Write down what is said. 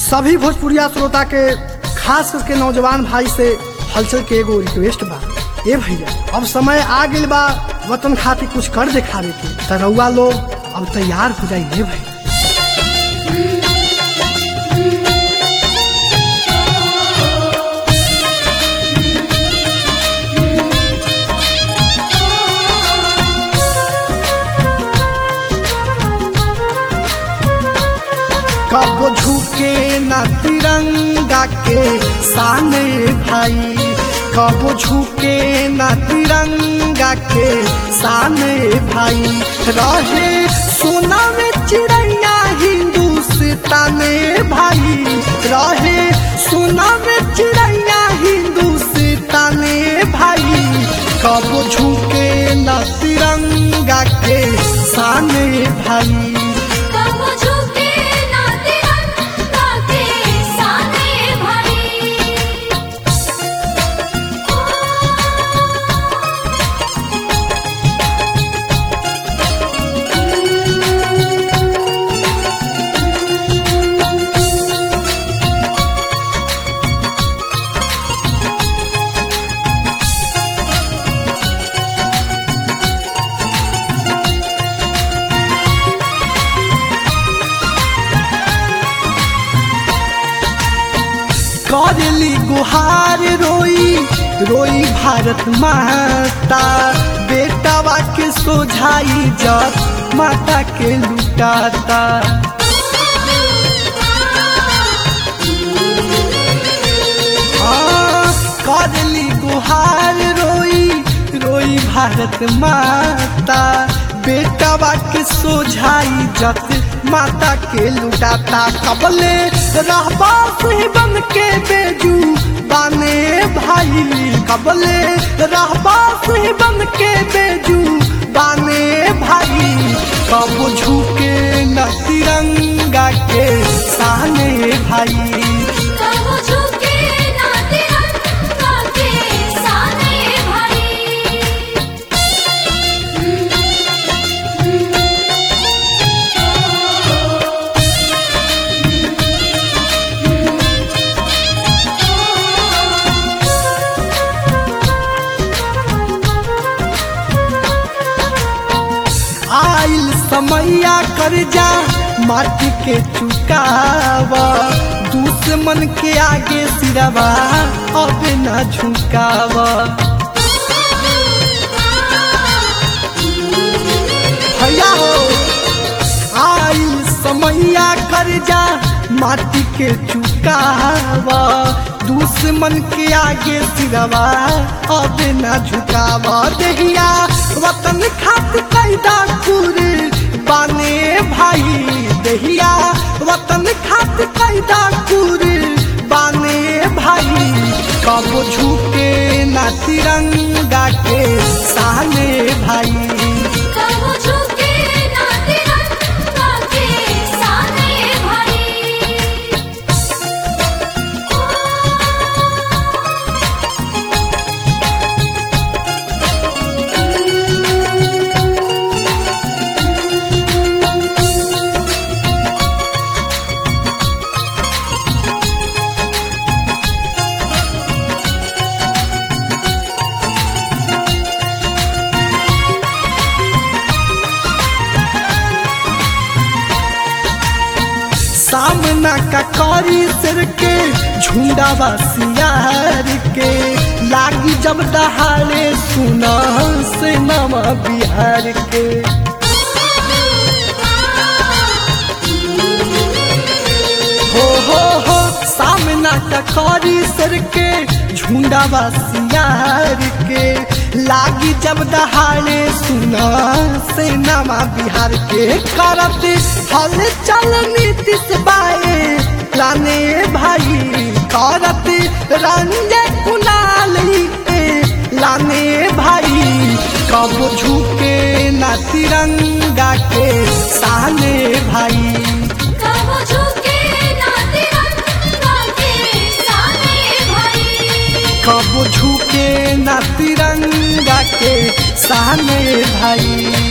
सभी भोजपुरिया श्रोता के खास करके नौजवान भाई से हलचल के एगो रिक्वेस्ट बा ए भैया अब समय आ गइल बा वतन खातिर कुछ कर दिखावे के त रउआ लोग अब तैयार हो जाइए भैया कब झुके न तिरंगा के सामने भाई कब झुके न तिरंगा के सामने भाई रहे सोना में चिड़ैया हिंदुस्तान भाई रहे सोना में चिड़ैया हिंदुस्तान भाई कब झुके न तिरंगा के सामने भाई कब झुके ना तिरंगा के सामने भाई करली गुहार रोई रोई भारत माता बेटावा के सोझाई जब माता के लुटाता हाँ, करली गुहार रोई रोई भारत माता बेटावा के सोझाई जत माता के लुटाता कबले रहबा से बन के बेजू बाने भाई कबले रहबा से बन के बेजू बाने भाई कब झुके न तिरंगा के साने भाई कब झुके ना तिरंगा के सामने भाई आइल समैया कर जा माटी के चुकावा दुश्मन के आगे सिरवा अब न झुकावा भैया हो आइल समैया कर जा माटी के चुकावा दुश्मन के आगे सिरवा अब न झुकावा देहिया वतन खातिर कैदा कुर बाने भाई देहिया वतन खातिर कैदा कुर बाने भाई कब झुके ना तिरंगा के सामने भाई कब झुके ना तिरंगा के सामने भाई सामना का करी सिर के झुंडावा सियार के लागी जब दहाड़े सुना से नवा बिहार के हो हो हो सामना का करी सिर के झुंडावा सियार के लागी जब दहाड़े सुना से नवा बिहार के करत हल चल नीतीश बाए लाने भाई करत रंजे कुनाल के लाने भाई कब झुके ना तिरंगा के साने भाई कब झुके ना तिरंगा के सामने भाई कब झुके ना तिरंगा के सामने भाई